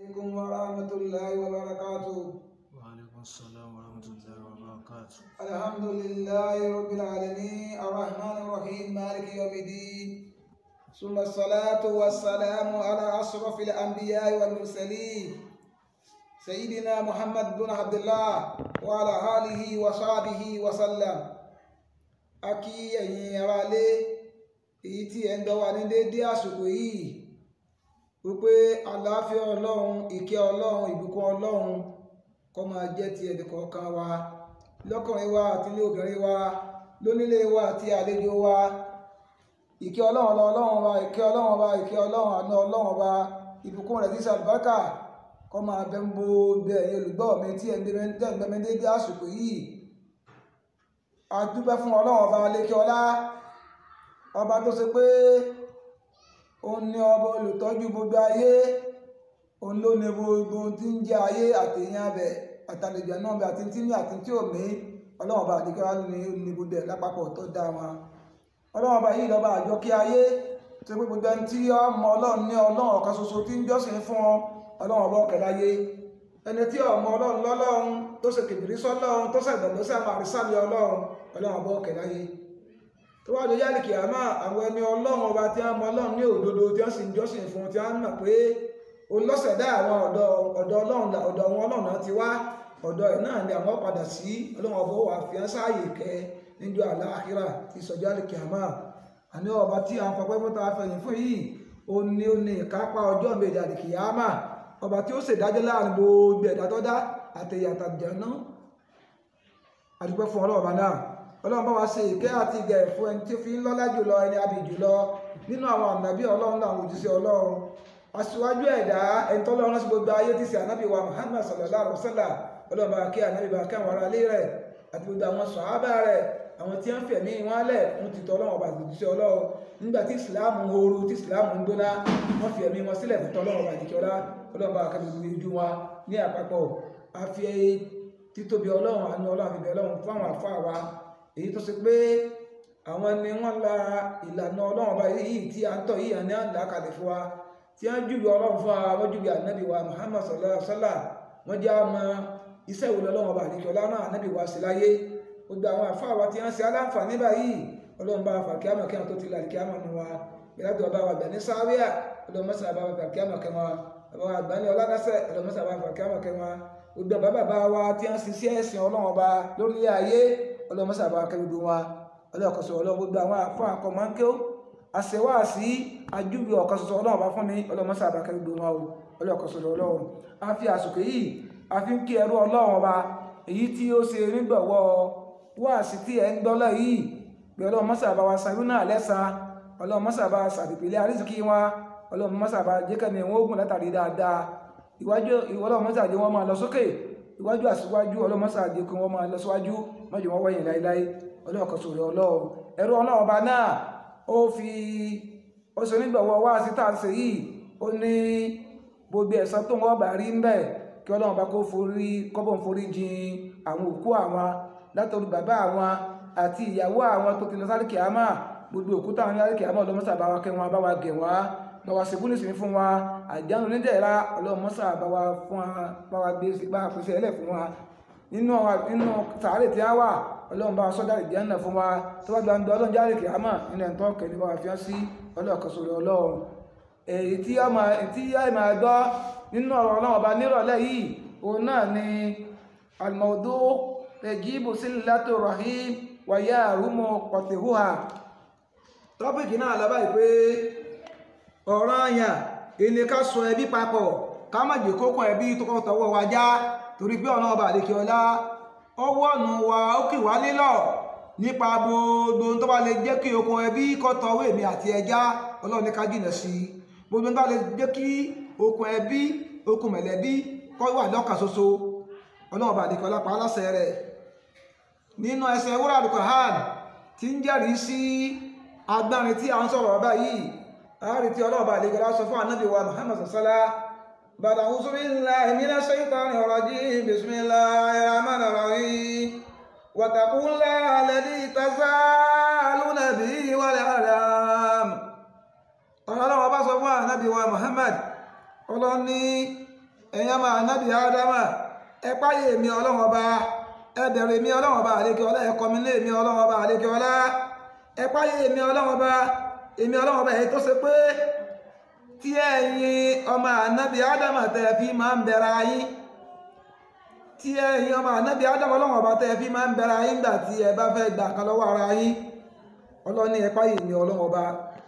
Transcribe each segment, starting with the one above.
عليكم ورحمة الله وبركاته وعليكم السلام ورحمة الله وبركاته الحمد لله رب العالمين الرحمن الرحيم مالك يوم الدين ثم الصلاة والسلام على أشرف الأنبياء والمرسلين سيدنا محمد بن عبد الله وعلى آله وصحبه وسلم akí ẹ̀yin aráalé èyí tí ẹ̀ ń gbọ́ wa ní déédé àsìkò yìí wípé àlàáfíà ọlọ́run ìkẹ́ ọlọ́run ìbùkún ọlọ́run kó máa jẹ́ ti ẹnìkọ̀ọ̀kan wa lọ́kùnrin wa àti ilé obìnrin wa lónílé wa àti àlejò wa ìkẹ́ ọlọ́run lọ ọlọ́run wa ìkẹ́ ọlọ́run wa ìkẹ́ ọlọ́run àná ọlọ́run wa ìbùkún rẹ̀ sísè àlùbáríkà kó máa bẹ ń bo bẹ ẹ̀yin olùgbọ́ mi tí ẹ̀ ń gbẹ mi déédé àsìkò yìí a dúpẹ́ fún ọlọ́run ọba lékè ọlá ọba tó ṣe pé òun ni ọba olùtọ́jú gbogbo ayé òun ló ní gbogbo tí ń jẹ́ ayé àtẹ̀yìn abẹ àtàlejò náà bẹ àti tí ní àti tí ò ní ọlọ́run ọba lékè ọlá ní ní gbogbo ẹ̀ lápapọ̀ tó dá wọn ọlọ́run ọba yìí lọ́ba àjọ kí ayé tó pé gbogbo ẹni tí ọmọ ọlọ́run ní ọlọ́run ọ̀kan ṣoṣo tí ń jọ́sìn fún ọ ọlọ́run ọba ọ̀kẹ́ láyé ẹni tí ọmọ ọlọ́run lọ́lọ́run tó ṣe kìbìrí sọ́lọ́run tó ṣàgbẹ̀gbẹ̀ sí àwọn àrísàlẹ̀ ọlọ́run ọlọ́run ọba ọ̀kẹ́ láyé tó wá lóyá lè kìámà àwọn ẹni ọlọ́run ọba tí wọ́n mọ ọlọ́run ní òdodo tí wọ́n sì ń jọ́sìn fún tí wọ́n mọ̀ pé olọ́sẹ̀dá àwọn ọ̀dọ̀ ọ̀dọ̀ ọlọ́run ọ̀dọ̀ wọn ọlọ́run náà ti wá ọ̀dọ̀ ẹ̀ náà ni àwọn padà sí ọlọ́run ọba wà fi hàn sáàyè kẹ níjọ́ àlàáhírà ti sọjọ́ lè kìámà àní ọba tí àwọn fọpẹ́ fún ta fẹ̀yìn fún yìí ó ní ó ní ìkápá ọjọ́ méjì àlè kìámà ọba tí ó ṣèdájọ́ láàrin gbogbo ẹ̀dá tó dá àtẹ̀yàtà jẹ̀nà àdúgbò fún ọlọ́ọ̀bá náà ọlọ́run bá wa ṣe ìkẹ́ àti ìgẹ̀ fún ẹni tí ó fi ń lọ́lá jùlọ ẹni abì jùlọ nínú àwọn ànábì ọlọ́run náà àwọn òjíṣẹ́ ọlọ́run aṣíwájú ẹ̀dá ẹni tó lọ́run sí gbogbo ayé tí sí ànábì wa Muhammad sallallahu alaihi wasallam ọlọ́run bá kí ànábì bá kí àwọn ará ilé rẹ̀ àti gbogbo àwọn sàhábà rẹ̀ àwọn tí wọ́n fẹ̀mí wọn lẹ̀ ń ti tọ́ ọlọ́run ọba àgbòjíṣẹ́ ọlọ́run nígbà tí ìsìláàmù ń horu tí ìsìláàmù ń gbóná wọ́n fi ẹ̀mí wọn sílẹ̀ fún tọ́lọ́run ọba àdìkẹ́ọ́lá ọlọ́run bá kẹ́mi gbogbo ojú wa ní àpapọ̀ àfi títóbi ọlọ́run àánú ọlọ́run àbíbẹ̀ ọlọ́run fún àwọn àfáà wa èyí tó ṣe pé àwọn ni wọ́n la ìlànà ọlọ́run ọba yìí tí a ń tọ̀ yìí àní àǹdà kalẹ̀ fún wa tí wọ́n júwe ọlọ́run fún wa wọ́n júwe ànábì wa Muhammad sallallahu alaihi wasallam wọ́n jẹ́ àmọ́ iṣẹ́ ìwòlò ọlọ́run ọba àdìkẹ́ọ́lá náà ànábì wa sí láyé gbogbo àwọn àfáà wa tí wọ́n ṣe aláǹfààní báyìí ọlọ́run bá fà kíámà kíámà tó ti là kíámà nù wa ìlàdùn ọba wa gbà ní sáwíà ọlọ́run mọ́sà bá wa fà kíámà kẹwàá ọba wa gbà ní ọlọ́dásẹ̀ ọlọ́run mọ́sà bá wa fà kíámà kẹwàá gbogbo bàbá bàbá wa tí wọ́n ṣiṣẹ́ ẹ̀sìn ọlọ́run ọba lórí ayé ọlọ́run mọ́sà bá wa kẹ́ gbogbo wa ọlọ́run kọ̀sọ̀ ọlọ́run gbogbo àwọn àfọ àkọ́mọ́ńkẹ́ àṣewáàsí ajúwe ọ̀kan ṣoṣo ọlọ́run bá fún mi ọlọ́run mọ́sà bá kẹ́ gbogbo wa o ọlọ́run kọ̀sọ̀ ọlọ́run a fi àsìkò yìí a fi ń kí ẹrú ọlọ́run ọba èyí tí ó ṣe nígbàwọ́ wáàsí tí ẹ ń gbọ́lọ̀ yìí pé ọlọ́run mọ́sà bá wa sàrú náà lẹ́sa ọlọ́run mọ́sà bá sàdìpìlẹ̀ àrísìkí wa ọlọ́run mọ́sà bá jẹ́kẹ̀mí wọn ogun látàrí dáadáa ìwájú ọlọ́run mọ́sà jẹ́ wọn máa lọ sókè ìwájú àsíwájú ọlọ́run mọ́sà jẹ́ kí wọ́n máa lọ síwájú mọ́jọ wọn wọ́yìn láíláí ọlọ́run kan sọ̀rọ̀ ọlọ́run ẹrú ọlọ́run ọba náà ó fi ó ṣe nígbàwọ́ wáàsí tá à ń ṣe yìí ó ní gbogbo ẹ̀san tó wọ́n bá rí ń bẹ̀ kí ọlọ́run bá kó forí kọ́bọ̀n forí jìn àwọn òkú àwọn látọ̀rí bàbá àwọn àti ìyàwó àwọn tó ti lọ sáré kìámà gbogbo òkúta àwọn sáré kìámà ọlọ́mọ́sà bá wa kẹ́ wọn bá wa gẹ̀ wá bá wa ṣègùn nísìnyí fún wa àjánu onídẹ̀ẹ́ra ọlọ́mọ́sà bá wa fún wa bá wa gbé bá wa pèsè ẹlẹ̀ fún wa nínú nínú sàárè tí a wà ọlọ́run bá wa sọ́jà ìjẹ́nà fún wa tó bá gba ń gbọ́ ọlọ́run jáde kìámà nínú ẹ̀ńtọ́ kẹ́ni bá wa fi hàn sí ọlọ́ọ̀kọ́sọ̀rọ̀ ọlọ́run èyí tí a máa gbọ́ nínú ọ̀rọ̀ ọlọ́run ọba nírọ̀lẹ́ yìí òun náà ni al-mawdu ẹ̀gíbù sílátò rahim wàyá àrúmọ̀ pọ̀tẹ̀húhà tọ́pìkì náà lábá ìpé ọ̀rọ̀ àyàn ilé ká sọ ẹbí papọ̀ ká má jẹ́ kókó ẹbí tó kọ́ tọwọ́ wa já torí pé ọ̀nà ọba àdékè ọlá ọwọ́ ọ̀nà wa ó kì wá nílọ̀ nípa gbogbo tó bá lè jẹ́ kí okùn ẹbí kọ́ tọwọ́ èmi àti ẹja ọlọ́run ní ká jìnà sí gbogbo tó bá lè jẹ́ kí okùn ẹbí okùn mẹ̀lẹ́bí kọ́ wà lọ́kàn ṣoṣo ọlọ́run ọba àdékè ọlá pa á láṣẹ rẹ̀ nínú ẹsẹ̀ wúrà al-Qur'an tí ń jẹ́rìí sí agbárin tí a ń sọ̀rọ̀ ọba yìí àárín tí ọlọ́ọ̀bà lè gẹ́lá sọ fún ànábì wa Muhammad sallá bàdà a'udhu billahi minash shaytanir rajim bismillahir rahmanir rahim wattaqullaha alladhi tasaaluna bihi wal arham ọlọ́wọ́ bá sọ fún ànábì wa Muhammad ọlọ́ni ẹ̀yin ọmọ ànábì ádámà ẹ páyé èmi ọlọ́run ọba ẹ bẹ̀rù èmi ọlọ́run ọba àlékè ọlá ẹ kọmi ní èmi ọlọ́run ọba àlékè ọlá ẹ páyé èmi ọlọ́run ọba èmi ọlọ́run ọba èyí tó ṣe pé tí ẹ̀yin ọmọ ànábì ádámà tẹ́ fi máa ń bẹ̀rẹ̀ ayín tí ẹ̀yin ọmọ ànábì ádámà ọlọ́run ọba tẹ́ fi máa ń bẹ̀rẹ̀ ayín gbà tí ẹ bá fẹ́ gbà kan lọ́wọ́ ara yín ọlọ́ni ẹ páyé èmi ọlọ́run ọba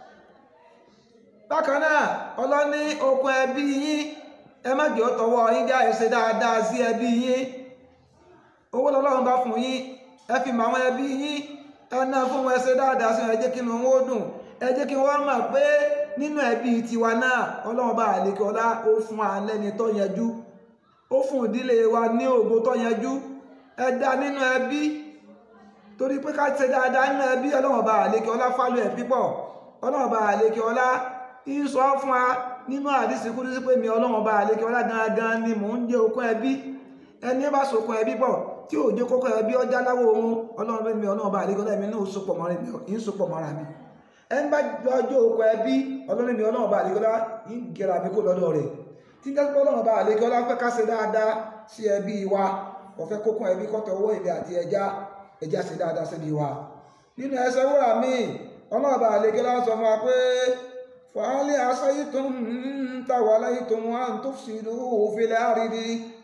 bákan náà ọlọ́ni okùn ẹbí yín ẹ má jẹ́ ó tọwọ́ yín já ẹ ṣe dáadáa sí ẹbí yín owó lọ́lọ́run bá fún yín ẹ fi mọ àwọn ẹbí yín ẹ ná fún wọn ẹ ṣe dáadáa sí wọn ẹ jẹ́ kí inú wọn ó dùn ẹ jẹ́ kí wọ́n mọ̀ pé nínú ẹbí tiwa náà ọlọ́run bá àlékè ọlá ó fún alẹ́ni tó yanjú ó fún ìdílé wa ní ògo tó yanjú ẹ dá nínú ẹbí torí pé ká ṣe dáadáa nínú ẹbí ọlọ́run bá àlékè ọlá fálù ẹ̀ pípọ̀ ọlọ́run bá àlékè ọlá ń sọ fún wa nínú àdísì kúrú sí pé mi ọlọ́run bá àlékè ọlá gangan ni mò ń jẹ́ okun ẹbí ẹni bá sokun ẹbí pọ̀ tí ò jẹ́ kókó ẹbí ọjà láwọ̀ ohun ọlọ́run mi ọlọ́run bá àlékè ọlá mi náà sopọ̀ mọ́ra mi ń sopọ̀ mọ́ra mi ẹni bá jọjọ́ okun ẹbí ọlọ́run mi ọlọ́run bá àlékè ọlá ń gẹ̀rà mi kó lọ́dọ̀ rẹ̀ tí jẹ́ pé ọlọ́run bá àlékè ọlá fẹ́ ká ṣe dáadáa sí ẹbí wa ọ̀fẹ́ kókun ẹbí kọ́tọ̀ owó ilé àti ẹja ẹja ṣe dáadáa sí ẹbí wa nínú ẹsẹ̀ wúrà míì ọlọ́run bá àlékè ọlá sọ fún wa pé فهل عصيتم توليتم أن تفسدوا في الأرض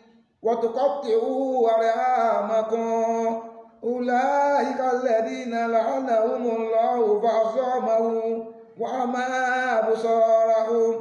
وتقطعوا أرحامكم أولئك الذين لعنهم الله فأصامهم وأما أبصارهم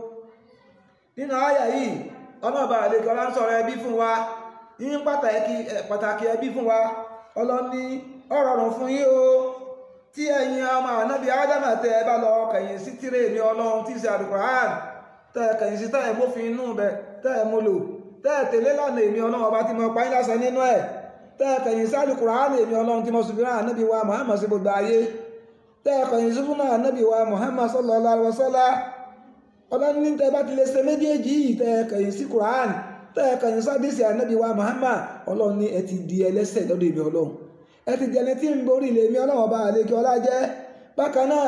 nínú àyà yìí ọlọ́ọ̀bà àlejò ọlá ń sọ̀rọ̀ ẹbí fún wa ní pàtàkì ẹbí fún wa ọlọ́ni ọ̀rọ̀rùn fún yín o tí ẹ̀yin ọmọ ànábì ádámà tẹ́ ẹ bá lọ kẹ̀yìn sí tíré mi ọlọ́run tí í ṣe àlùkùránì tẹ́ ẹ kẹ̀yìn sí tẹ́ ẹ mófin inú bẹ̀ tẹ́ ẹ mú lò tẹ́ ẹ tẹ̀lé lánàá èmi ọlọ́run ọba tí mo pa yín lásán nínú ẹ̀ tẹ́ ẹ kẹ̀yìn sí àlùkùránì èmi ọlọ́run tí mo sì fi rán ànábì wa Muhammad sí gbogbo ayé tẹ́ ẹ kẹ̀yìn sí fúnà ànábì wa Muhammad sallallahu alaihi wasallam ọlọ́run ní tẹ́ bá ti lè ṣe méjèèjì yìí tẹ́ ẹ kẹ̀yìn sí kùránì tẹ́ ẹ kẹ̀yìn sí àdìsí ànábì wa Muhammad ọlọ́run ní ẹ ti di ẹlẹ́ṣẹ̀ lọ́dọ̀ èmi ọlọ́run ẹ ti jẹni tí ń borí ilé mi ọlọ́run ọba àlekè ọlá jẹ́ bákan náà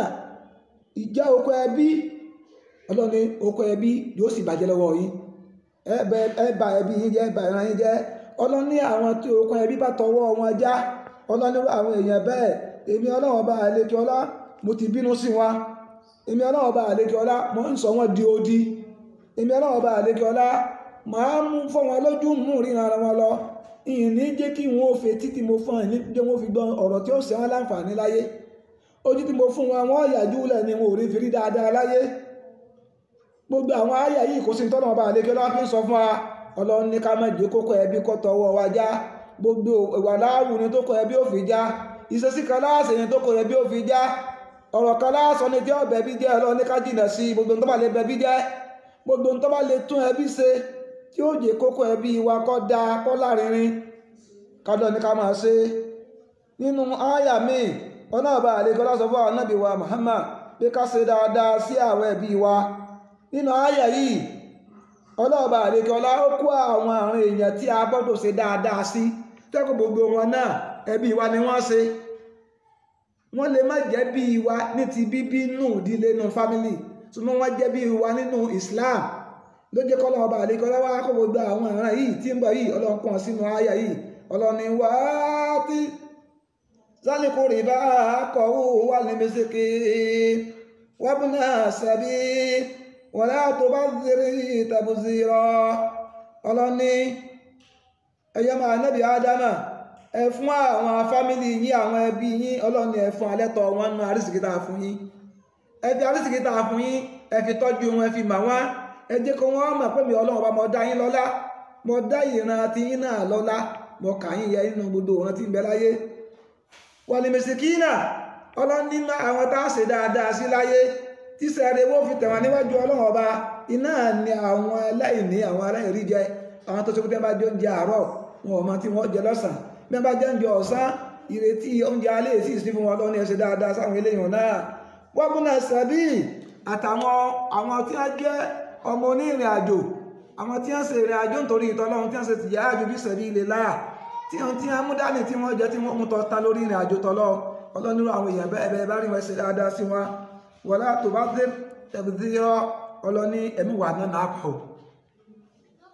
ìjà oko ẹbí ọlọ́ni oko ẹbí yóò sì bàjẹ́ lọ́wọ́ yín ẹ bà ẹbí yín jẹ́ ẹ bà ìran yín jẹ́ ọlọ́ni àwọn tí oko ẹbí bá tọwọ́ wọn já ọlọ́ni àwọn èèyàn bẹ́ẹ̀ èmi ọlọ́run ọba àlekè ọlá mo ti bínú sí wọn èmi ọlọ́run ọba àlekè ọlá mo ń sọ wọn di odi èmi ọlọ́run ọba àlekè ọlá màá mú fọ́ wọn lójú mú ríran ara wọn lọ ìní jẹ́ kí wọ́n ó fetí tí mo fún ìní jẹ́ wọ́n fi gbọ́ ọ̀rọ̀ tí ó ṣe wọ́n láǹfààní láyé ojú tí mo fún wọn wọ́n yàjú lẹ̀ ni wọn ò rí fi rí dáadáa láyé gbogbo àwọn àyà yìí kò sí tọ́nà ọba àlékè lọ́wọ́ fi ń sọ fún wa ọlọ́run ní ká má jẹ́ kókó ẹbí kọ́ tọwọ́ wa já gbogbo ìwà láàwù ni tó kọ ẹbí ò fi já ìṣesí kan láàṣẹ ni tó kọ ẹbí ò fi já ọ̀rọ̀ kan láàṣọ ni tí ọ̀bẹ bí jẹ́ ọlọ́run ní ká jìnà sí gbogbo tó bá lè bẹbí jẹ́ gbogbo tó bá lè tún ẹbí ṣe tí ó jẹ́ kókó ẹbí wa kọ́ da kọ́ lárinrin kádọ́ ní ká máa ṣe nínú áyà míì ọ̀nà ọba àlekọ́ lásọ fún àwọn nábì wa Muhammad pé ká ṣe dáadáa sí àwọn ẹbí wa nínú áyà yìí ọlọ́ọ̀bà àlekọ́ lá ó kó àwọn àrùn èèyàn tí a gbọ́dọ̀ ṣe dáadáa sí tẹ́kọ̀ gbogbo wọn náà ẹbí wa ni wọ́n ṣe wọ́n lè má jẹ́ bí wa ní ti bíbí nù ìdílé nù fámìlì ṣùgbọ́n wọ́n jẹ́ bí wa nínú Islam ló jẹ́ kọ́ ọlọ́ọ̀bà àlekọ́ lá wá kó gbogbo àwọn àrùn yìí tí ń bọ̀ yìí ọlọ́ọ̀kan sínú áyà yìí ọlọ́ni wá tí zálìkúrì bá kọ̀wó wà ní mẹ́sẹ̀kẹ́ wábùnà sàbí wọ́n látò bá zírí tàbùzírọ́ ọlọ́ni ẹ̀yọ́ máa nẹ́bí ádámà ẹ fún àwọn fámílì yín àwọn ẹbí yín ọlọ́ni ẹ fún alẹ́tọ̀ wọn nú àrísìkítà fún yín ẹ fi àrísìkítà fún yín ẹ fi tọ́jú wọn ẹ fi mà wọ́n ẹ jẹ́ kó wọ́n mọ̀ pé mi ọlọ́run bá mọ̀ dá yín lọ́lá mọ̀ dá ìran ti yín náà lọ́lá mọ̀ kà yín yẹ nínú gbogbo òran tí ń bẹ láyé wàlìmẹ̀sìkínà ọlọ́ní àwọn tá a ṣe dáadáa sí láyé tí sẹ́rẹ̀ wọ́n fi tẹ̀wọ̀n níwájú ọlọ́run ọba iná ni àwọn aláìní àwọn aláìrí jẹ àwọn tó ṣe pé bá jẹ oúnjẹ àárọ̀ wọn ò mọ tí wọ́n jẹ lọ́sàn bí wọ́n bá jẹ oúnjẹ ọ̀sán ìrètí oúnjẹ alẹ́ sì sí fún wọn lọ́ní ẹ ṣe dáadáa sáwọn eléyìí náà wọ́n múná sàbí àtàwọn àwọn tí wọ́n jẹ́ ọmọ onírìn àjò àwọn tí wọ́n ṣe ìrìn àjò nítorí ìtọ́lọ́run tí wọ́n ṣe tìyà àjò bí sẹ̀rí ilé láà tí wọ́n tí wọ́n mú dání tí wọ́n jẹ́ tí wọ́n mú tọ́ta lórí ìrìn àjò tọ́lọ́ ọlọ́nirú àwọn èèyàn bẹ́ẹ̀ bẹ́ẹ̀ bá rí wọn ṣe dáadáa sí wọn wọlá tó bá dé tẹ̀bùdíyọ́ ọlọ́ní ẹ̀mí wà náà náà pọ̀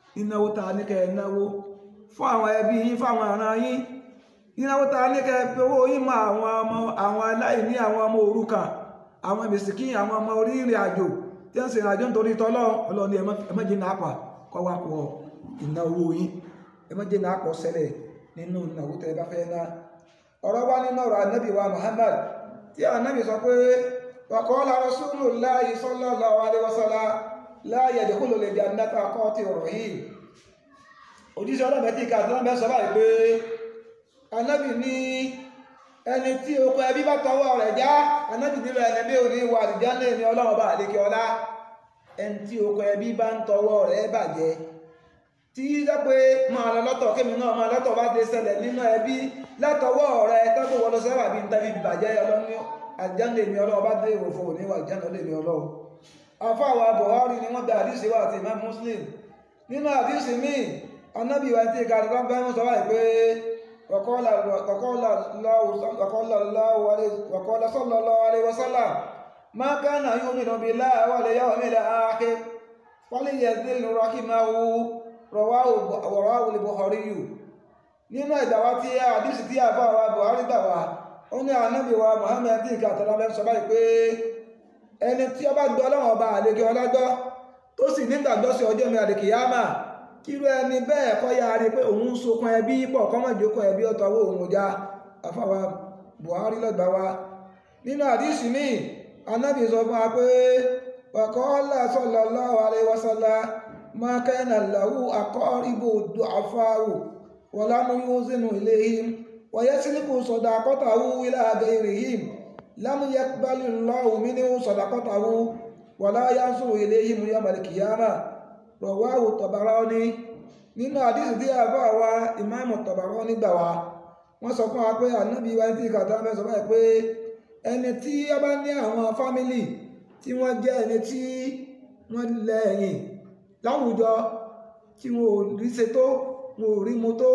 ìnáwó ta ní kẹ́ ẹ náwó fún àwọn ẹbí yín fáwọn ará yín ìnáwó ta ní kẹ́ ẹ fi owó yín mọ àwọn ọmọ àwọn aláìní àwọn ọmọ òrukàn àwọn mẹsìkí àwọn ọmọ orí ìrìn àjò tí wọ́n sì rìn àjò nítorí tọ́lọ́ ọlọ́ni ẹmọ́jì náà pa kọ́ wá pọ̀ ìnáwó yín ẹmọ́jì náà pọ̀ sẹ́lẹ̀ nínú ìnáwó tẹ́ bá fẹ́ ná ọ̀rọ̀ wá nínú ọ̀rọ̀ anábì wa Muhammad tí anábì sọ pé waqala Rasulullahi sallallahu alaihi wasallam la yadkhulul jannata qatirur rahim òjíṣẹ́ ọlọ́mẹ́tì ká àti lọ́mẹ́ sọ báyìí pé anábì ní ẹni tí okùn ẹbí bá tọwọ́ rẹ̀ já anábì nílò ẹni bí òní wà àlùjánnà ní ọlọ́run bá àlékè ọlá ẹni tí okùn ẹbí bá ń tọwọ́ rẹ̀ bàjẹ́ tí yíyá pé máa lọ lọ́tọ̀ kémi náà máa lọ́tọ̀ bá ti ṣẹlẹ̀ nínú ẹbí látọwọ́ rẹ̀ tọ́jú wọlé sẹ́wà bí n tẹ́bí bàjẹ́ ọlọ́ni àlùjánnà ní ọlọ́run bá dé ìwòfò òní wà àlùjánnà lè ní ọlọ́run afáwà Buhari ni wọ́n gba àdìsí wa àti Imam Muslim nínú àdìsí míì anábì wa ti ka àdìgbọ́n bẹ́ẹ̀ mú sọ báyìí pé wàkọ́lá sallallahu alaihi wasallam ma kana yu'minu billahi wal yawmil akhir falyazil rahimahu rawahu al-Bukhari nínú ìdáwà tí àdìsí tí àbá wa Buhari gbà wá ó ní anábì wa Muhammad tí ìka àtàlà bẹ́ẹ̀ sọ báyìí pé ẹni tí ó bá gbọ́ ọlọ́run ọba àlejò ọlágbọ́ tó sì nígbàgbọ́ sí ọjọ́ mi àlèkìyámà kírú ẹni bẹ́ẹ̀ kọ́ ya rí pé òun sokun ẹbí pọ̀ kọ́mọ̀ ìjókòó ẹbí ọ̀tọ̀ owó òun já afáwa Buhari lọ́gbà wa nínú àdísì míì anábì sọ fún wa pé waqala sallallahu alaihi wasallam ma kana lahu aqaribu du'afa'u wa lam yuzinu ilayhim wa yasliku sadaqatahu ila ghayrihim lam yaqbal Allahu minhu sadaqatahu wa la yansuru ilayhim yawmal qiyamah rọ̀wáwò Tabarani nínú àdísì tí a bá wa ìmáàmù Tabarani gbà wá wọ́n sọ fún wa pé ànábì wa tí kàtà mẹ́ sọ báyìí pé ẹni tí ó bá ní àwọn fámílì tí wọ́n jẹ́ ẹni tí wọ́n lẹ́yìn láwùjọ tí wọn ò rí ṣe tó wọn ò rí mu tó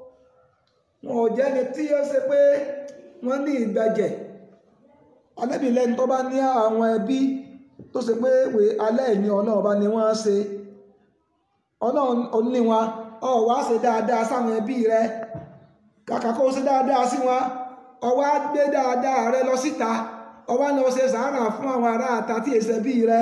wọn ò jẹ́ ẹni tí ó ṣe pé wọ́n ní ìgbàjẹ̀ ànábì lẹ́ni tó bá ní àwọn ẹbí tó ṣe pé alẹ́ ìní ọlọ́ọ̀bá ni wọ́n ṣe ọlọ́run oní wọn ọ wá ṣe dáadáa sáwọn ẹbí rẹ kàkà kó ṣe dáadáa sí wọn ọ wá gbé dáadáa rẹ lọ síta ọ wá lọ ṣe sàárà fún àwọn ará àta tí èsì ẹbí rẹ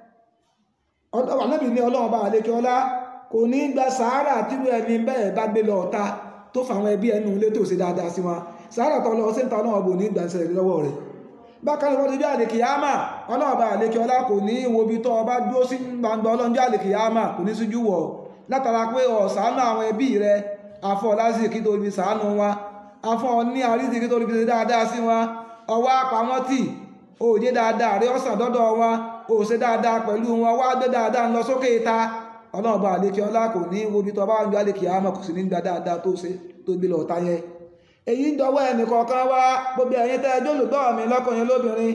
ọlọ́wà náà bí ní ọlọ́run bá àlékè ọlá kò ní gba sàárà tírú ẹni bẹ́ẹ̀ bá gbé lọ ọ̀ta tó fàwọn ẹbí ẹnu ilé tó ṣe dáadáa sí wọn sàárà tó lọ sí ìta ọlọ́run bò ní gbà ṣẹlẹ̀ lọ́wọ́ rẹ̀ bákan náà ọdún àlèkì yáàmà ọlọ́ọ̀bá àlèkì ọlá kò ní wo bí tọ́ ọba dúró sí gbangba ọlọ́njọ́ àlèkì yáàmà kò ní síjú wọ̀ látara pé ọ̀sánú àwọn ẹbí rẹ afọ́ lásìkò kí tó fi sàánú wọn afọ́ ní àríṣì kí tó fi ṣe dáadáa sí wọn ọwọ́ apamọ́ tì òòjé dáadáa rí ọ̀sán dọ́dọ̀ wọn òṣè dáadáa pẹ̀lú wọn wá gbé dáadáa lọ sókè ta ọlọ́ọ̀bá àlèkì ọlá kò ní wo bí tọ́ ọba ọjọ́ àlèkì yáàmà kò sì ní gba dáadáa tó ṣe tó gbé lọ ọ̀tá yẹn èyí ń dọwọ́ ẹnìkọ̀ọ̀kan wá gbogbo ẹ̀yin tẹ́ ẹjọ́ olùgbọ́ mi lọ́kùnrin lóbìnrin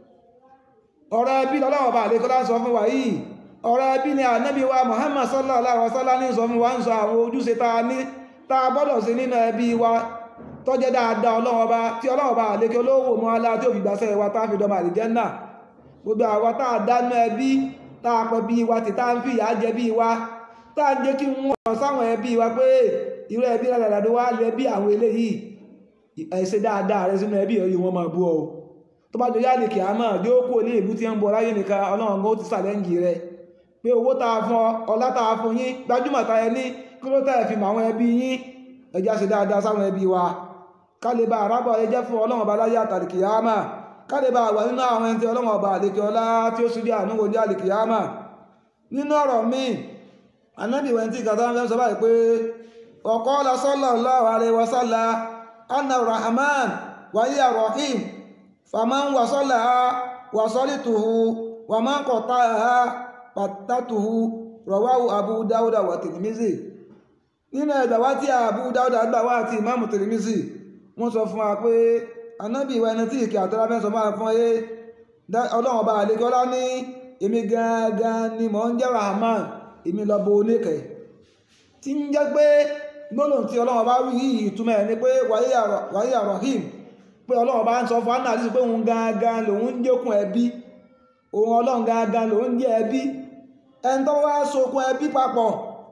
ọ̀rọ̀ ẹbí lọ́lọ́wọ́ bá àlékọ́ lá ń sọ fún wa yìí ọ̀rọ̀ ẹbí ni ànábì wa Muhammad sallallahu alaihi wasallam ní sọ fún wa ń sọ àwọn ojúṣe ta ní ta gbọ́dọ̀ sí nínú ẹbí wa tọ́jẹ́ dáadáa ọlọ́wọ́ bá tí ọlọ́wọ́ bá àlékọ́ olówó mọ́ alá tí ò fi gbàṣẹ́ wa tá fi dọ́mà àlìjẹ́nà gbogbo àwa tá a dánú ẹbí tá a pẹ́ bí wa tí tá ń fìyà jẹ bí wa tá a jẹ́ kí wọ́n sáwọn ẹbí wa pé irú ẹbí rẹ̀ wá lẹ́bí àwọn eléyìí ẹ̀ṣẹ̀ dáadáa rẹ sínú ẹbí ẹ̀rí wọn máa bú ọ tó bá jọjá lè kì á máa dé ó kú ní ìbú tí ń bọ̀ láyé nìkan ọlọ́run ó ti sàlẹ́ǹgì rẹ pé owó tá a fún ọ ọlá tá a fún yín gbajúmọ̀ tá ẹ ní kí ló tẹ̀ fi mọ àwọn ẹbí yín ẹjá ṣe dáadáa sáwọn ẹbí wa ká lè bá àrábọ̀ ẹjẹ́ fún ọlọ́run ọba láyé àtàlìkì yá mà ká lè bá àwà nínú àwọn ẹni tí ọlọ́run ọba àlekè ọlá tí ó súnjẹ́ ànúwò ní àlìkì yá mà nínú ọ̀rọ̀ míì anábì wẹ̀ntì kàtà ń fẹ́ sọ báyìí pé ọ̀kọ́ la sallallahu alaihi wasallam anna rahman wa hiya rahim faman wasalaha wasalituhu wa man qata'aha qattatuhu rawahu abu dawuda wa tirmizi nínú ẹ̀dàwá tí abu dawuda gbà wá àti imamu tirmizi wọ́n sọ fún wa pé anábì ìwà ẹni tí ìkẹ́ àtọ́lá fẹ́ sọ máa fún ẹ ọlọ́run ọba àlejọ́lá ní èmi gangan ni mò ń jẹ́ rahman èmi lọ bo oníkẹ̀ tí ń jẹ́ pé gbólóhùn tí ọlọ́run bá wí yìí ìtumọ̀ ẹ̀ ni pé wàyí àrọ̀hìm pé ọlọ́run bá ń sọ fún anáàlì pé òun gangan lòun ń jókun ẹbí òun ọlọ́run gangan lòun jẹ́ ẹbí ẹni tó wá sokun ẹbí papọ̀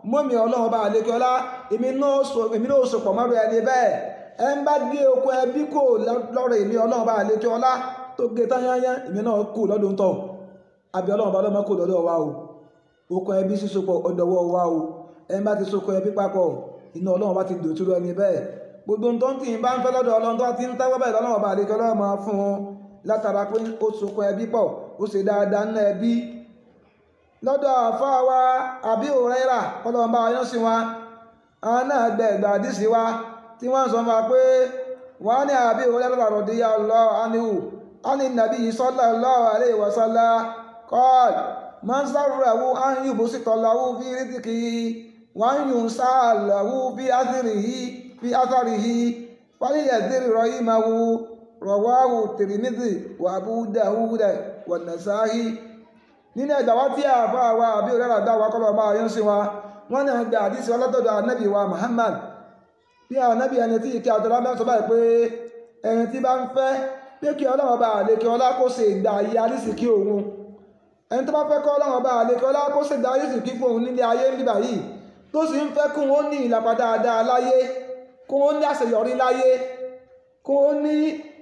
mọ́mí ọlọ́run bá àlékè ọlá èmi náà so pọ̀ mọ́rọ̀ ẹni bẹ́ẹ̀ ẹ ń bá gbé okun ẹbí kò lọ́rọ̀ èmi ọlọ́run bá àlékè ọlá tó gé tányányá èmi náà kù lọ́dún tọ̀ àbí ọlọ́run bá lọ́mọ kò lọ́dọ̀ wa o okun ẹbí sísopọ̀ ọ̀dọ̀wọ́ wa o ẹ ń bá ti sokun ẹbí papọ̀ iná ọlọ́run bá ti dòtúrú ẹni bẹ́ẹ̀ gbogbo tó ń tì í bá ń fẹ́ lọ́dọ̀ ọlọ́run tó ti ń tẹ́wọ́ bẹ́ẹ̀ lọ́lọ́run bá àlékè ọlọ́run máa fún un látara pé ó sokun ẹbí pọ̀ ó ṣe dáadáa ńlá ẹbí lọ́dọ̀ àfáà wa àbí òrẹ́rà ọlọ́run bá yán sí wa àwọn náà gbẹ ìgbà àdísí wa tí wọ́n sọ ma pé wọ́n ní àbí òrẹ́rà rọ̀díyà lọ ánìhù ánì nàbí sallallahu alaihi wa sallam qal man sarrahu an yubsita lahu fi rizqihi wa an yunsa lahu fi atharihi fi atharihi falyadhir rahimahu rawahu Tirmidhi wa Abu Dawud wa Nasa'i nínú ẹ̀dà wá tí àbá wa àbí òrẹ́rà dá wa kọ́lọ̀ máa yán sí wa wọ́n náà gba àdísí ọlọ́dọ̀dọ̀ ànábì wa Muhammad bí ànábì ẹni tí ìkẹ́ àtọ́lá bá ń sọ báyìí pé ẹni tí bá ń fẹ́ pé kí ọlọ́run bá àlékè ọlá kó ṣe ìgbà ayé alísìkí òun ẹni tó bá fẹ́ kọ́ ọlọ́run bá àlékè ọlá kó ṣe ìgbà alísìkí fún òun nílé ayé níbà yìí tó sì ń fẹ́ kún ó ní ìlàpá dáadáa láyé kún ó ní àṣeyọrí láyé kún ó ní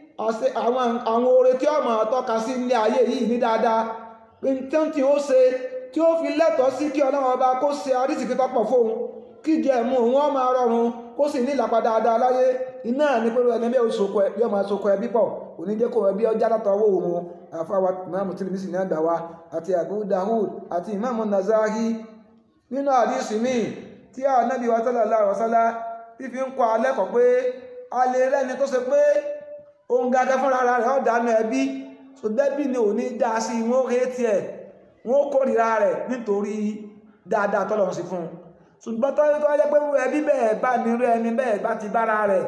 àwọn oore tí ọmọ tọ́ka sí nílé ayé yìí ní dáadáa nǹkan tí ó ṣe tí ó fi lẹ́tọ̀ọ́ sí kí ọlọ́run ọba kó ṣe àrísìkí tọ́pọ̀ fóun kí jẹ ẹ̀mú òun ó máa rọrùn kó sì ní ìlàpá dáadáa láyé iná ní pẹ̀lú ẹni bẹ́ẹ̀ oṣù yóò máa sokọ ẹbí pọ̀ òní jẹ́ kó ẹbí ọjà látọ̀ owó òun àfáwà ìmáàmù Tirmidhi ní àgbà wa àti Abu Dawud àti ìmáàmù Nasa'i nínú àdísì míì tí Ànábì wa sallallahu alaihi wasallam fífi ń kọ́ alẹ́ kọ̀ pé a lè rẹ́ni tó ṣe pé òun gàgẹ́ fúnra rẹ̀ ọ̀dánù ẹbí ṣùgbẹ́bí ni ò ní dá sí wọ́n rétí ẹ̀ wọ́n kórìíra rẹ̀ nítorí dáadáa tọ́lọ̀ sí fún un ṣùgbọ́n tó tó jẹ́ pé ẹbí bẹ́ẹ̀ bá nírú ẹni bẹ́ẹ̀ bá ti bára rẹ̀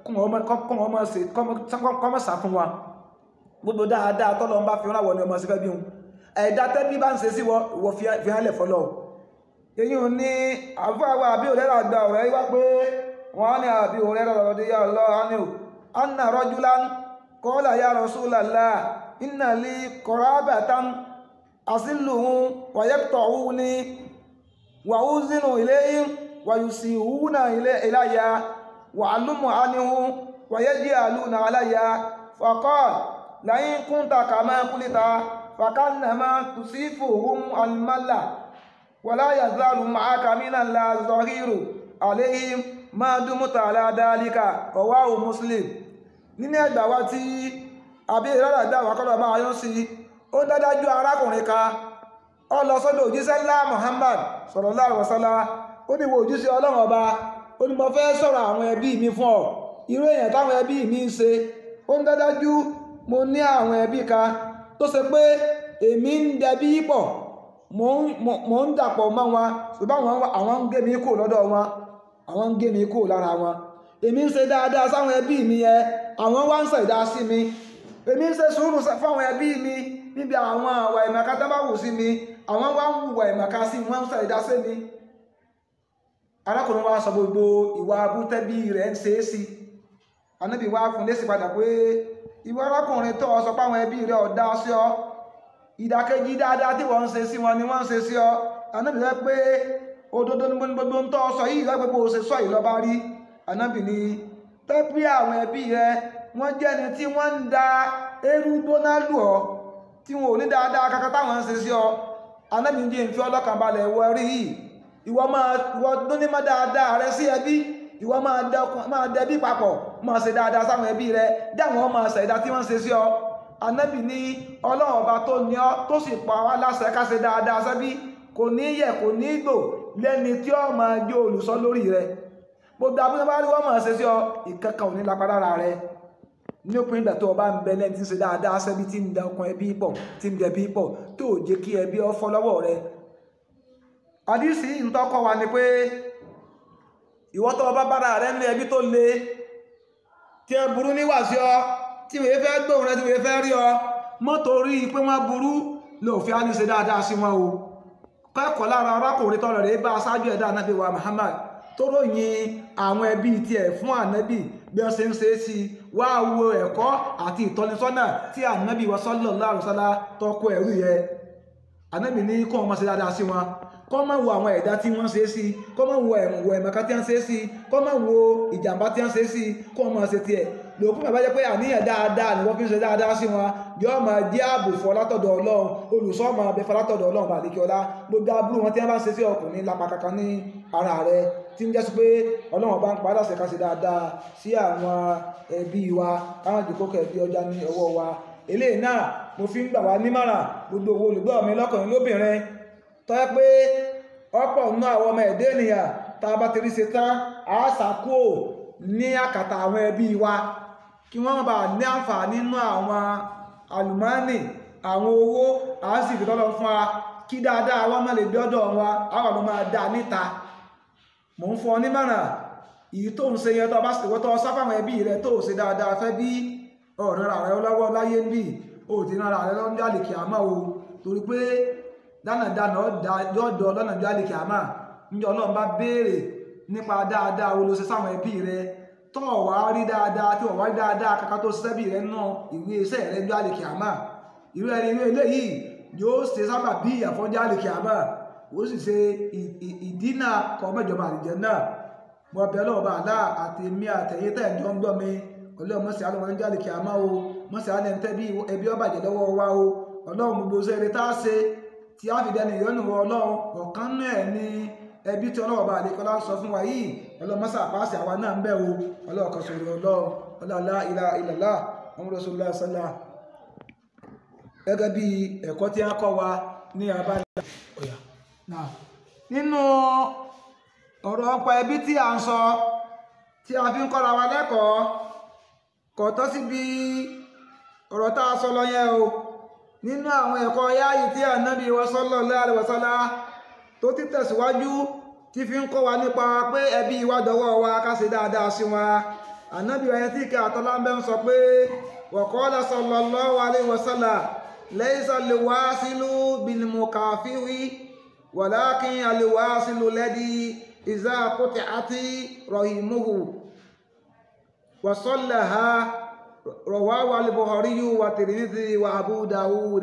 kọ́mọ̀ sá fún wa gbogbo dáadáa tọ́lọ̀ ń bá fi ránwọ́ ni ọmọ sí fẹ́ bí hun ẹ̀dá tẹ́bí bá ń ṣe sí wọ fi hálẹ̀ fọlọ́ èyí ò ní àfáàwọ̀ àbí òrẹ́rà gba ọ̀rẹ́ wá pé wọ́n ní àbí òrẹ́rà lọ́dí yà lọ́ anna rajulan qala ya rasulallah inna li qarabatan asiluhum wa yaqta'uni wa uzinu ilayhim wa yusihuna ilayya wa alumu anhum wa yaj'aluna alayya faqala la in kunta kama qulta fakannama tusifuhum almalla wa la yazalu ma'aka min la zahiru alayhim ma dumta ala dhalika rawahu muslim nínú ẹgbà wa tí àbí ìrọ́lá ìgbà wà kọ́lọ̀ máa yọ́ sí ó dádájú arákùnrin ka ọ lọ sọ́dọ̀ òjíṣẹ́ ńlá Muhammad sallallahu alaihi wasallam ó ní wo òjíṣẹ́ ọlọ́run ọba ó ní mo fẹ́ sọ̀rọ̀ àwọn ẹbí mi fún ọ irú èèyàn táwọn ẹbí mi ń ṣe ó ń dádájú mo ní àwọn ẹbí ka tó ṣe pé èmi ń dẹbí pọ̀ mo ń dàpọ̀ mọ́ wọn ṣùgbọ́n àwọn ń gé mi kù lọ́dọ̀ wọn àwọn ń gé mi kù lára wọn èmi ń ṣe dáadáa sáwọn ẹbí mi yẹn àwọn wá ń ṣẹ̀dá sí mi èmi ń ṣe sùúrù fáwọn ẹbí mi níbi àwọn àwà ìmọ̀ká tó bá wù sí mi àwọn wá ń wùwà ìmọ̀ká sí wọ́n ń ṣẹ̀dá sí mi arákùnrin wa sọ gbogbo ìwà abútẹ́bí rẹ̀ ń ṣe é sí anábì wá fún lésì padà pé ìwọ arákùnrin tó sọ páwọn ẹbí rẹ̀ ọ̀dá sí ọ ìdàkejì dáadáa tí wọ́n ń ṣe sí wọn ni wọ́n ń ṣe sí ọ anábì rẹ̀ pé òdodo ní gbogbo ń tọ́ sọ yìí lọ́gbogbo ṣe sọ ìlọba rí anábì ni tẹ́pí àwọn ẹbí rẹ wọ́n jẹ́ni tí wọ́n ń da eérú gbóná lù ọ́ tí wọn ò ní dáadáa kankan táwọn ń ṣe sí ọ anábì ń jẹ́ ìfi ọlọ́kàn balẹ̀ wọ rí yìí ìwọ máa ìwọ dúní má dáadáa rẹ sí ẹbí ìwọ máa dẹbí papọ̀ máa ṣe dáadáa sáwọn ẹbí rẹ dáwọn máa ṣẹ̀dá tí wọ́n ń ṣe sí ọ anábì ní ọlọ́run ọba tó ní ọ tó sì pa wá láṣẹ ká ṣe dáadáa sẹ́bí kò ní yẹ kò ní gbò lẹ́ni tí ó máa jó olùsọ lórí rẹ gbogbo abúlé bá rí wọ́n máa ṣe sí ọ ìkankan ò ní lápá lára rẹ ní òpin ìgbà tó o bá ń bẹ lẹ́ni tí ń ṣe dáadáa sẹ́bí tí ń da ọkàn ẹbí pọ̀ tí ń dẹbí pọ̀ tó ò jẹ́ kí ẹbí ọ fọ́ lọ́wọ́ rẹ àdísì ń tọ́kọ wa ni pé ìwọ tó bá bára rẹ ní ẹbí tó le tí ẹ burú níwà sí ọ tí wèé fẹ́ gbóhùn rẹ tí wèé fẹ́ rí ọ mọ́tò rí i pé wọ́n burú lòfin á ní ṣe dáadáa sí wọn o kẹ́kọ̀ọ́ lára arákùnrin tọrọ rẹ̀ bá aṣáájú ẹ̀dá ànábì wa Muhammad tó ròyìn àwọn ẹbí tiẹ̀ fún ànábì bí wọ́n ṣe ń ṣe é sí wá wo ẹ̀kọ́ àti ìtọ́nisọ́nà tí ànábì wa sallallahu alaihi wasallam tọ́kọ ẹ̀rú yẹ ànábì ní kó wọn máa ṣe dáadáa sí wọn kọ́ máa wo àwọn ẹ̀dá tí wọ́n ṣe é sí kọ́ máa wo ẹ̀wọ̀ ẹ̀mọ̀ká tí wọ́n ṣe é sí kọ́ máa wo ìjàmbá tí wọ́n ṣe é sí kọ́ máa ṣe tiẹ̀ lòkú bàbá jẹ́ pé àníyàn dáadáa ni wọ́n fi ń ṣe dáadáa sí wọn yóò máa jẹ́ ààbò fọ́ látọ̀dọ̀ ọlọ́run olùṣọ́ máa bẹ fọ́ látọ̀dọ̀ ọlọ́run bá àdékè ọlá gbogbo aburú wọn tí wọ́n bá ń ṣe sí ọkùnrin lápá kankan ní ara rẹ̀ tí ń jẹ́ sí pé ọlọ́run bá ń padà ṣe ká ṣe dáadáa sí àwọn ẹbí wa káwọn jòkó kẹ̀bí ọjà ní ọwọ́ wa eléyìí náà mo fi ń gbà wá nímọ̀ràn gbogbo owó olùgbọ́ mi lọ́kùnrin lóbìnrin tọ́ pé ọ̀pọ̀ nínú àwọn ọmọ ẹ̀dẹ́ ènìyàn tá a bá ti rí ṣe tán a ṣàkóò ní àkàtà àwọn ẹbí wa kí wọ́n bá ní àǹfààní nínú àwọn àlùmọ́ọ́nì àwọn owó à ń sì fi tọ́lọ fún wa kí dáadáa wọ́n má lè dọ́dọ̀ wa àwọn ọmọ máa dá níta mò ń fún ọ nímọ̀ràn èyí tó ń ṣe yẹn tó bá sì wọ́tọ́ sáfàwọn ẹbí rẹ tó ṣe dáadáa fẹ́ bí ọ̀rọ̀ rẹ lọ́wọ́ láyé ń bì ó ti nára rẹ lọ́nà jáde kìámà o torí pé dánàdánà yóò dọ̀ lọ́nà jáde kìámà níjọ́ ọlọ́run bá béèrè nípa dáadáa wo ló ṣe sáwọn ẹbí rẹ tó wá rí dáadáa tí wọ́n wá rí dáadáa kàkà tó ṣiṣẹ́ bí rẹ náà ìwé iṣẹ́ rẹ jáde kìámà irú ẹni irú eléyìí yóò ṣe sábà bí ìyàfọ́ jáde kìámà ó sì ṣe ìdínà kọ́ mẹ́jọba àlìjẹ́ náà mo bẹ̀ lọ́wọ́ bá àlá àti mi àtẹ̀yẹ tẹ̀ jọ ń gbọ́ mi ọlọ́run mọ̀sí àlọ́ ń jáde kìámà o mọ̀sí àlẹ́ ń tẹ́ bí ẹbí ọba jẹ́ lọ́wọ́ wa o ọlọ́run gbogbo sẹ́ẹ̀rẹ́ tá a ṣe tí a fi dẹni ìyọ́nù wọ ọlọ́run ọ̀kan náà ní ẹbí tí ọlọ́wọ́ bá àdékọ́lá ń sọ fún wa yìí ọlọ́run mọ́sá àpáàsì àwa náà ń bẹ̀ o ọlọ́run kan sọ̀rọ̀ ọlọ́run ọlọ́lá ilá ilàlá ọmọ rọ́sọ̀lá sọ́lá gẹ́gẹ́ bí ẹ̀kọ́ tí a kọ́ wa ní abájá nínú ọ̀rọ̀ ọ̀pọ̀ ẹbí tí a ń sọ tí a fi ń kọ́ra wa lẹ́kọ̀ọ́ kò tọ́ síbi ọ̀rọ̀ tá a sọ lọ yẹn o nínú àwọn ẹ̀kọ́ yáàyè tí ànábì wa sallallahu alaihi wasallam tó ti tẹ̀síwájú tí fi ń kọ́ wa nípa pé ẹbí wa dọwọ́ wa ká ṣe dáadáa sí wa ànábì wa yẹn tí kí àtọ́lá ń bẹ́ ń sọ pé wa qala sallallahu alaihi wasallam laysa al-wasilu bil-mukafiwi walakin al-wasilu alladhi iza quti'ati rahimuhu wa sallaha rawahu al-Bukhari wa Tirmidhi wa Abu Dawud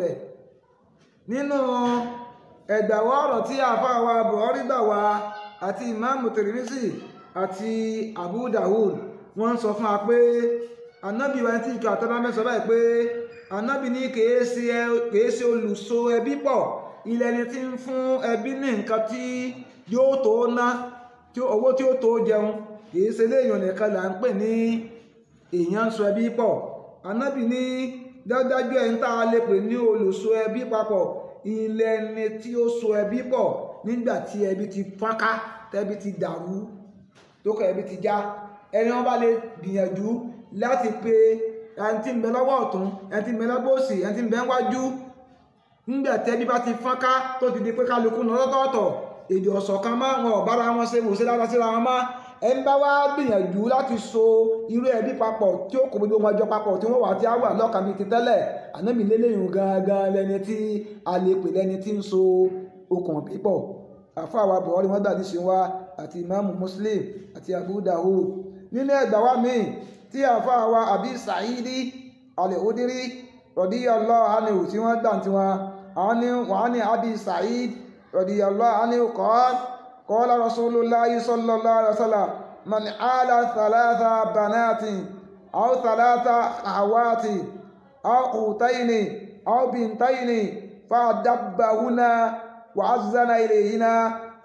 nínú ẹ̀gbàwọ́ ọ̀rọ̀ tí àfáà wa Bukhari gbà wá àti ìmáàmù Tirmidhi àti Abu Dawud wọ́n sọ fún wa pé anábì wa tí ìkà àtọ́lá mẹ́sàn báyìí pé anábì ní kèé ṣe olùso ẹbí pọ̀ ilẹ̀ ni tí ń fún ẹbí ní nǹkan tí yóò tó ná owó tí ó tó jẹun kìí ṣe léèyàn nìkan là ń pè ní èèyàn ń so ẹbí pọ̀ anábì ní dájájú ẹni tá a lè pè ní olùso ẹbí papọ̀ ilẹ̀ ni tí ó so ẹbí pọ̀ nígbà tí ẹbí ti fọ́nká tẹ́bí ti dàrú tó kọ ẹbí ti já ẹni wọ́n bá lè gbìyànjú láti pe ẹni tí ń bẹ lọ́wọ́ ọ̀tún ẹni tí ń bẹ lọ́wọ́ òsì ẹni tí ń bẹ wájú nígbà tẹ́bí bá ti fọ́nká tó ti di pé kálukú lọ lọ́tọ̀ọ̀tọ̀ èdè ọ̀sọ̀kan máa wọn ọ̀bára wọn ṣe wò sí dáadáa síra wọn máa ẹ ń bá wá gbìyànjú láti so irú ẹbí papọ̀ tí ó kò gbogbo wọn jọ papọ̀ tí wọ́n wà tí á wà lọ́kàn bíi ti tẹ́lẹ̀ ànábì lélẹ́yìn gangan lẹni tí a lè pè lẹni tí ń so okùn pípọ̀ àfáàwà Buhari wọ́n dàdí sí wa àti ìmáàmù Muslim àti Abu Dawud nínú ẹgbà wa míì tí àfáàwà Abi Sa'idi al-Khudri radiyallahu anhu tí wọ́n gbà tí wọn àwọn ní wọ́n ní Abi Sa'id radiyallahu anhu qala qala Rasulullahi sallallahu alaihi wasallam man ala thalatha banatin aw thalatha akhawati aw utaini aw bintaini fadabbahuna وعزن إليهنا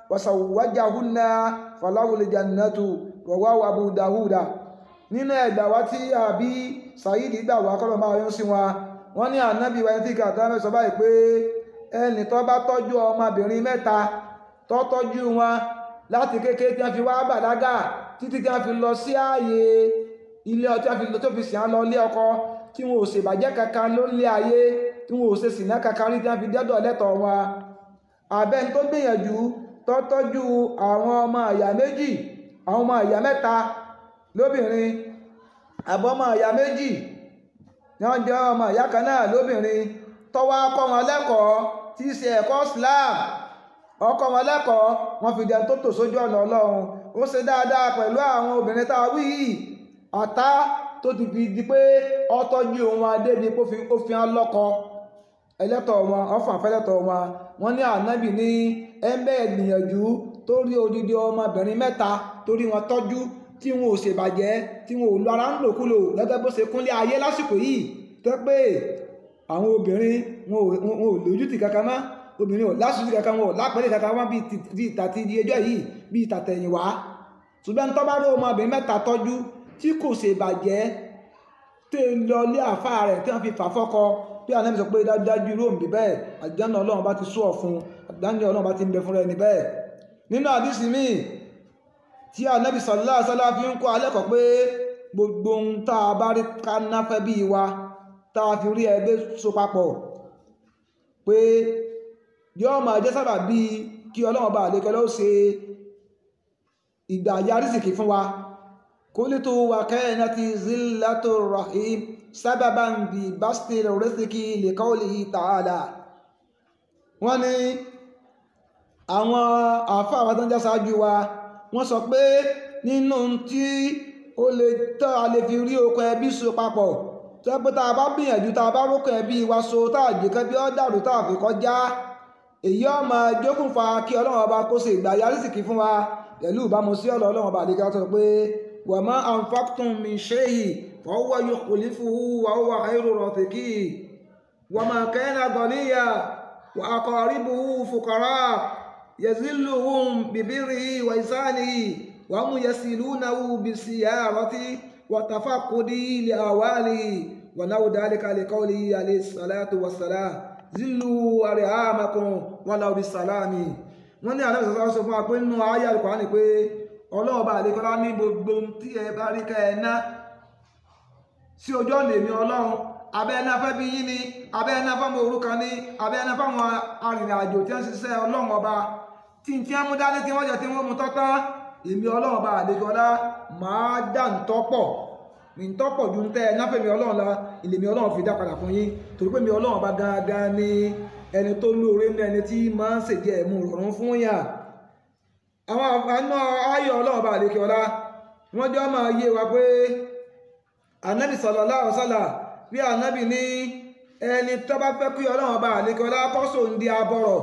وسوجهن فله الجنة رواه أبو داود nínú ẹ̀gbà wá tí àbí Sàídì gbà wá kọ́lọ̀ máa yún sí wọn wọ́n ní ànábì wáyé tí kàtà mẹ́sọ báyìí pé ẹni tó bá tọ́jú ọmọbìnrin mẹ́ta tó tọ́jú wọn láti kékeré tí wọ́n fi wá bàlágà títí tí wọ́n fi lọ sí ààyè ilé ọtí wọ́n fi lọ tó fi sìn án lọ ilé ọkọ tí wọn ò ṣèbàjẹ́ kankan lórí ayé tí wọn ò ṣe sìnà kankan rí tí wọ́n fi dẹ́dọ̀ lẹ́tọ̀ọ́ wọn abẹ́ tó gbìyànjú tọ́tọ́jú àwọn ọmọ àyà méjì àwọn ọmọ àyà mẹ́ta lóbìnrin àbọ̀ ọmọ àyà méjì ní wọ́n jẹ́ ọmọ àyà kan náà lóbìnrin tọ́wọ́ akọ́ wọn lẹ́kọ̀ọ́ tí í ṣe ẹ̀kọ́ Islam ọkọ̀ wọn lẹ́kọ̀ọ́ wọn fi dẹni tó tò sójú ọ̀nà Ọlọ́run ó ṣe dáadáa pẹ̀lú àwọn obìnrin tá a wí yìí àtá tó ti fi di pé ọtọ́jú òun adé ni kó fi hàn lọ́kọ ẹlẹ́tọ̀ wọn ọ̀fà fẹ́lẹ́tọ̀ wọn wọ́n ní ànábì ní ẹ̀ńbẹ́ gbìyànjú tó rí odidi ọmọbìnrin mẹ́ta torí wọn tọ́jú tí wọn ò ṣèbàjẹ́ tí wọn ò lọ ara ń lòkulò gẹ́gẹ́ bó ṣe kúnlé ayé lásìkò yìí tó pé àwọn obìnrin wọn ò lójútì kankan mọ́ obìnrin ò lásìkò kankan wọn ò lápẹ́lẹ̀ kankan wọn bí ìtàtí di ẹjọ́ yìí bí ìtàtẹ̀yìnwá ṣùgbọ́n tó bá rí ọmọbìnrin mẹ́ta tọ́jú tí kò ṣèbàjẹ́ tó lọ lé àfa rẹ̀ tí wọ́n fi fà fọ́kọ bí anábì sọ pé dájúdájú irú òǹbí bẹ́ẹ̀ àjánà ọlọ́run bá ti sú ọ̀ fún àjánà ọlọ́run bá ti ń bẹ fún rẹ̀ ní bẹ́ẹ̀ nínú àdísì míì tí anábì sallallahu alaihi wasallam fi ń kọ́ alẹ́kọ̀ọ́ pé gbogbo ohun tá a bá rí ká náfẹ́ bí wa tá a fi rí ẹgbẹ́ so papọ̀ pé yóò máa jẹ́ sábà bíi kí ọlọ́run bá àlékẹ́ ló ṣe ìgbà yarísìkì fún wa kólítò wà kẹ́ẹ̀nà ti zílátò rahim sábàbà ń bí básítì rẹ́sìkì lè kọ́ọ̀lì ta'ala wọ́n ní àwọn àfáà wa tó ń já sáájú wa wọ́n sọ pé nínú tí ó lè tọ́ a lè fi rí okùn ẹbí so papọ̀ tó pé tá a bá gbìyànjú tá a bá rókùn ẹbí wa so tá a jẹ́ kẹ́bí ọ́ dàrú tá a fi kọjá èyí ọmọ jókùnfà kí ọlọ́run ọba kó ṣe ìgbà yarísìkì fún wa pẹ̀lú ìbámu sí ọ̀rọ̀ ọlọ́run ọba àdékẹ́ sọ pé wa ma anfaqtum min shay'in fa huwa yukhlifuhu wa huwa khayru raziqin wa ma kana ghaniyan wa aqaribuhu fuqara yazilluhum bibirrihi wa ihsanihi wa hum yasilunahu bisiyarati wa tafaqqudi li awalihi wa nahu dhalika li qawlihi alayhi salatu wassalam zillu arhamakum walaw bisalami wọ́n ní àlẹ́ ìsọ̀sọ́ sọ fún wa pé nínú ayé Al-Qur'ani pé ọlọ́ọ̀bá àdékọ́lá ní gbogbo tí ẹ bá rí ká ẹ ná sí ojú ọ̀nà èmi ọlọ́run abẹ́ ẹná fẹ́ bí yín ni abẹ́ ẹná fáwọn òrukàn ni abẹ́ ẹná fáwọn arìnrìnàjò tí wọ́n ṣiṣẹ́ ọlọ́run ọba tí n tí wọ́n mú dání tí wọ́n jẹ tí wọ́n mú tọ́tán èmi ọlọ́run ọba àdékọ́lá máa dá ń tọ́pọ̀ ní ń tọ́pọ̀ ju ń tẹ́ ẹ náfẹ̀mí ọlọ́run la ìlèmí ọlọ́run fi dá padà fún yín torí pé mi ọlọ́run ọba gangan ni ẹni tó lóore ní ẹni tí máa ń ṣèjẹ ẹ̀mú rọrùn fún yà àwọn àna ayọ̀ ọlọ́run bá àlékè ọlá wọ́n jọ máa yé wa pé ànábì sallallahu alaihi wasallam bí ànábì ní ẹni tó bá fẹ́ kí ọlọ́run bá àlékè ọlá kọ́sọ̀ ń di abọ́rọ̀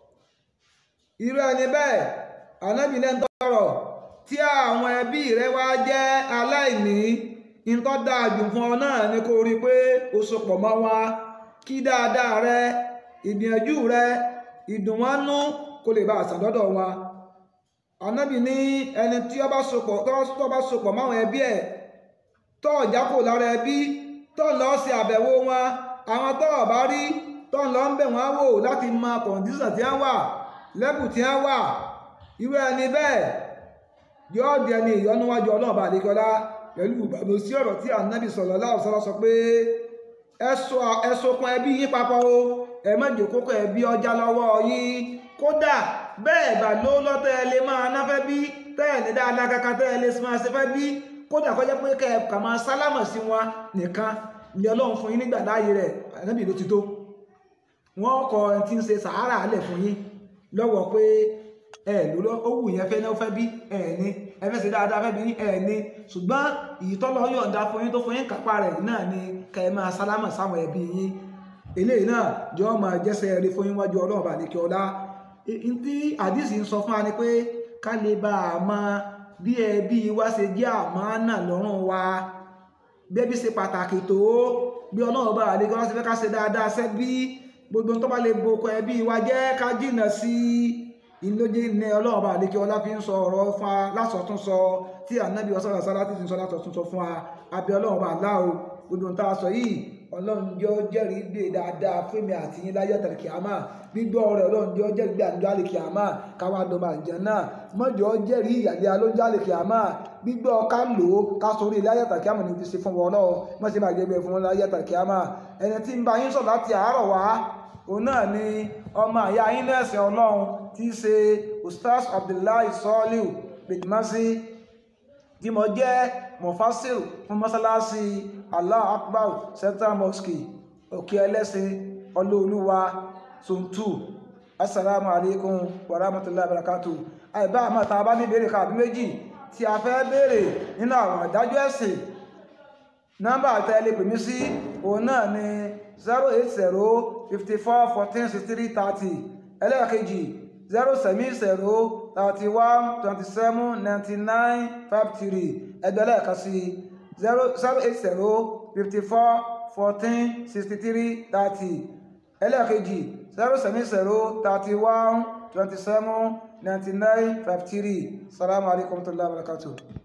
irú ẹni bẹ́ẹ̀ ànábì náà ń tọrọ tí àwọn ẹbí rẹ wá jẹ́ aláìní nǹkan dáa jù fún ọ náà ni kó rí i pé o sopọ̀ mọ́ wa kí dáadáa rẹ ìgbìyànjú rẹ ìdùnwánú kó lè bá àṣàdọ́dọ̀ wa ànábì ní ẹni tí ó bá sopọ̀ tó bá sopọ̀ máwọn ẹbí ẹ̀ tó ọ̀já kò lára ẹbí tó lọ sí àbẹ̀wò wọn àwọn tó ọ̀bá rí tó lọ ń bẹ̀ wọ́n wò láti mọ kọ̀ǹdíṣàn tí wọ́n wà lẹ́bù tí wọ́n wà irú ẹni bẹ́ẹ̀ yóò di ẹni ìyọnúwájú ọlọ́ọ̀bà àdékọ́lá pẹ̀lú ìbàdó sí ọ̀rọ̀ tí ànábì sallallahu alaihi wasallam sọ pé ẹ sokun ẹbí yín papọ̀ o ẹ má jẹ́ kókó ẹbí ọjà lọ́wọ́ yín kódà bẹ́ẹ̀ bá ló lọ́tẹ́ ẹ lè máa náfẹ́ bí tẹ́ẹ̀ ní dáadáa kankan tẹ́ẹ̀ lè máa ṣe fẹ́ bí kódà kọjá pé kẹ́ ẹ kà máa sálámà sí wọn nìkan ní ọlọ́run fún yín nígbà láàyè rẹ̀ ànábì ló ti tó wọ́n kọ ẹni tí ń ṣe sàárà alẹ̀ fún yín lọ́wọ́ pé ẹ ló lọ ó wù yẹn fẹ́ náà fẹ́ bí ẹ ní ẹ fẹ́ ṣe dáadáa fẹ́ bí ẹ ní ṣùgbọ́n ìtọ́lọ́ yọ̀ǹda fún yín tó fún yín kápá rẹ̀ náà ni kẹ́ ẹ máa sálámà sáwọn ẹbí yín eléyìí náà jọ máa jẹ́sẹ̀ rí fún yín wájú ọlọ́run bá ní kí ọlá tí àdìsí ń sọ fún wa ni pé ká lè bá a mọ bí ẹbí wa ṣe jẹ́ àmánà lọ́rùn wa bẹ́bí ṣe pàtàkì tó bí ọlọ́run bá àlejò láti fẹ́ ká ṣe dáadáa sẹ́bí gbogbo tó bá lè boko ẹbí wa jẹ́ ká jìnà sí ìlójì ní ọlọ́run bá àlejò ọlá fi ń sọ ọ̀rọ̀ fún wa lásọ̀tún sọ tí ànábì ọ̀sán àṣálá ti ń sọ lásọ̀tún sọ fún wa àbí ọlọ́run bá láò gbogbo tá a sọ yìí ọlọ́run jọ jẹ́rìí gbé dáadáa fún mi àti yín láyé tàbí kìámà gbígbọ́ rẹ̀ ọlọ́run jọ jẹ́rìí gbé àjọ àlè kìámà káwá dọ̀mà àjẹ́ náà mọ́jọ́ jẹ́rìí ìyàlẹ́ alóúnjẹ àlè kìámà gbígbọ́ ká lò ó ká sórí ilé ayé tàbí kìámà ní ti ṣe fún wọn lọ́wọ́ mọ́ sí máa gbé fún wọn láyé tàbí kìámà ẹni tí ń bá yín sọ láti àárọ̀ wá òun náà ni ọmọ àyà yín lẹ́sìn ọlọ́run tí í ṣe ustaz abdullahi sọ́ọ́lù bìtìmásí tí mo jẹ́ mufassil fún mọ́sálásí allah akbar central mosque òkè ẹlẹ́sìn ọlọ́ọ̀lúwa suntu assalamu alaikum wa rahmatullahi wa barakatuh àìbá àmọ́ ta bá ní béèrè kàbí méjì tí a fẹ́ béèrè nínú àwọn àdájọ́ ẹ̀sìn nọ́mbà tẹ́lẹ̀ pè mí sí òun náà ni zero eight zero fifty four fourteen sixty three thirty ẹlẹ́ẹ̀kejì zero seven zero thirty one twenty seven ninety nine five three ẹgbẹ́ lẹ́ẹ̀kan sí zero zero eight zero fifty four fourteen sixty three thirty ẹlẹ́ẹ̀kejì zero seven zero thirty one twenty seven ninety nine five three salamu alaykum wa rahmatulahi wa barakatuh.